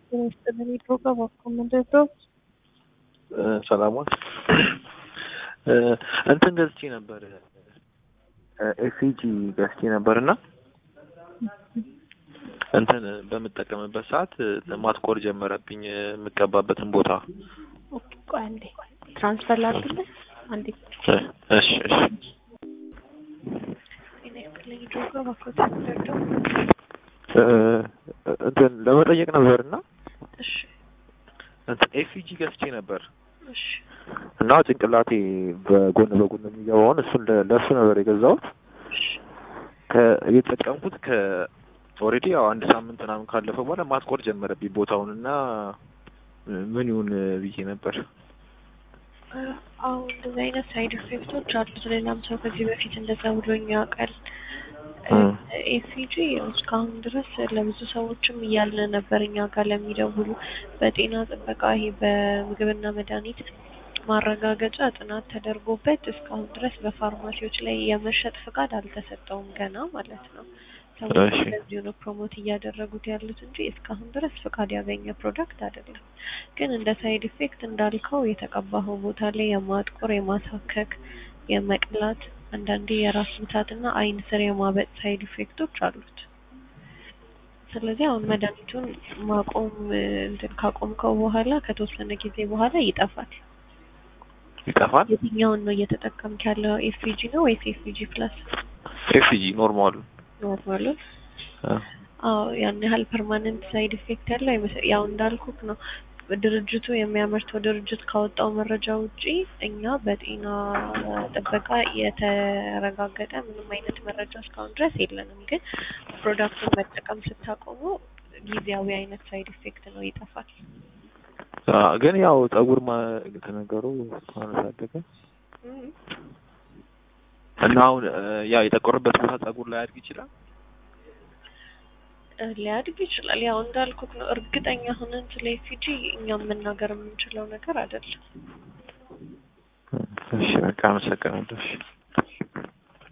ይስጥልን ፕሮግራም አኮመንደው ሰላሟን እንትን ገዝቼ ነበር ኤፍጂ ገዝቼ ነበር እና እንትን በምጠቀምበት ሰዓት ማጥቆር ጀመረብኝ የምቀባበትን ቦታ። ኦኬ ቆይ አንዴ ትራንስፈር ላድርግልህ አንዴ እሺ እሺ እኔ ክለኝ ፕሮግራም አኮመንደው እንትን ለመጠየቅ ነበር እና እሺ እንትን ኤፍጂ ገዝቼ ነበር እሺ እና ጭንቅላቴ በጎን በጎን የሚገባውን እሱን ለ- ለእሱ ነበር የገዛሁት። እሺ ከ- የተጠቀምኩት ከ ኦልሬዲ ያው አንድ ሳምንት ምናምን ካለፈ በኋላ ማጥቆር ጀመረብኝ ቦታውን እና ምን ይሁን ብዬ ነበር። አዎ እንደዚህ አይነት ሳይድ ኢፌክቶች አሉት። ሌላም ሰው ከዚህ በፊት እንደዛ ብሎኝ ያውቃል። እም። ኤሲጂ እስካሁን ድረስ ለብዙ ሰዎችም እያልን ነበር እኛ ጋር ለሚደውሉ በጤና ጥበቃ ይሄ በምግብና መድኃኒት ማረጋገጫ ጥናት ተደርጎበት እስካሁን ድረስ በፋርማሲዎች ላይ የመሸጥ ፍቃድ አልተሰጠውም ገና ማለት ነው። ሰዎች እሺ። እንደዚሁ ነው ፕሮሞት እያደረጉት ያሉት እንጂ እስካሁን ድረስ ፍቃድ ያገኘ ፕሮዳክት አይደለም። ግን እንደ ሳይድ ኢፌክት እንዳልከው የተቀባኸው ቦታ ላይ የማጥቆር፣ የማሳከክ፣ የመቅላት አንዳንዴ የራስ ምታትና አይን ስር የማበጥ ሳይድ ኢፌክቶች አሉት። ስለዚህ አሁን መድኃኒቱን ማቆም እ፣ እንትን ካቆምከው በኋላ ከተወሰነ ጊዜ በኋላ ይጠፋል። ይጠፋል። የትኛውን ነው እየተጠቀምክ ያለው? ኤፍጂ ነው ወይስ ኤፍጂ ፕላስ ኤፍጂ ኖርማሉ ኖርማሉን? አዎ ያን ያህል ፐርማነንት ሳይድ ኢፌክት ያለው አይመስል ያው እንዳልኩክ ነው። ድርጅቱ የሚያመርተው ድርጅት ካወጣው መረጃ ውጪ እኛ በጤና ጥበቃ የተረጋገጠ ምንም አይነት መረጃ እስካሁን ድረስ የለንም። ግን ፕሮዳክቱን መጠቀም ስታቆሙ ጊዜያዊ አይነት ሳይድ ኢፌክት ነው፣ ይጠፋል። ግን ያው ጸጉር ማ ተነገሩ አነሳደገ እም። እና አሁን እ፣ ያ የጠቆረበት ቦታ ጸጉር ላይ ያድግ ይችላል። እ፣ ሊያድግ ይችላል። ያው እንዳልኩክ ነው። እርግጠኛ ሆነን ስለ ኤፍጂ እኛም መናገር የምንችለው ነገር አይደለም። እሺ በቃ አመሰግናለሁ። እሺ